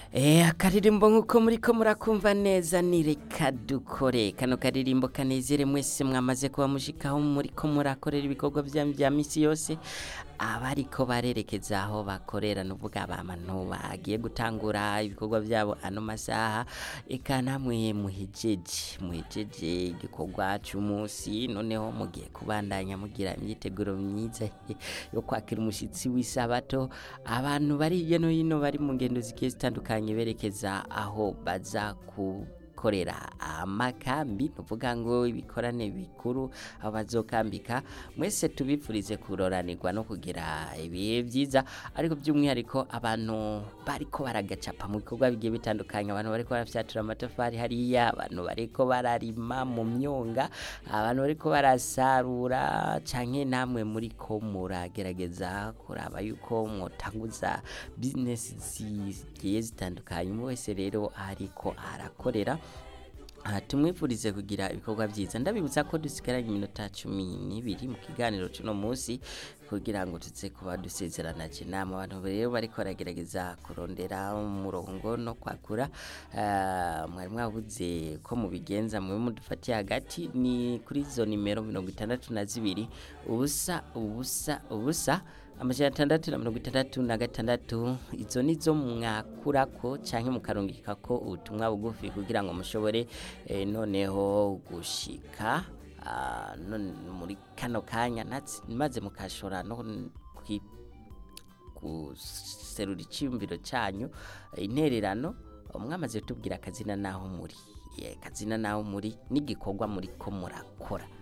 Eh, akaririmbo nk'uko muriko murakumva neza ni reka dukore kano karirimbo kanezere mwese mwamaze kuba mushikaho muriko murakorera ibikorwa vyanyu vya misi yose abariko barerekeza aho bakorera nuvuga abantu bagiye gutangura ibikorwa vyabo ano masaha eka namwe muhejeje muhejeje igikorwa c'umunsi noneho mugiye kubandanya mugira imyiteguro myiza yo kwakira umushitsi w'isabato abantu bari hirya no hino bari mu ngendo zigiye zitandukanye berekeza aho baza gukorera amakambi nuvuga ngo ibikorane bikuru aho bazokambika mwese tubifurize kuroranirwa no kugira ibihe vyiza ariko by'umwihariko abantu bariko baragacapa mu bikorwa bigiye bitandukanye abantu bariko barafyatura amatafari hariya abantu bariko bararima mu myonga abantu bariko barasarura canke namwe muriko muragerageza kuraba yuko mwotanguza business zigiye zitandukanye umwe wese rero ariko arakorera aha tumwifurize kugira ibikorwa byiza ndabibutsa ko dusigaranye iminota cumi n'ibiri mu kiganiro c'uno munsi kugira ngo tuze kuba dusezeranaje inama abantu rero bariko baragerageza kurondera umurongo no kwakura ah, mwari mwabuze ko mubigenza mwe mudufatiye hagati ni kuri zo nimero mirongo itandatu na zibiri ubusa ubusa ubusa amajana atandatu na mirongo itandatu na gatandatu izo nizo mwakurako canke mukarungikako ubutumwa bugufi kugira ngo mushobore eh, noneho gushika ah, none muri kano kanya natsi- maze mukashora no kwi- guserura iciyumviro canyu eh, intererano mwamaze kutubwira akazina naho muri Eh, akazina naho muri n'igikorwa muriko murakora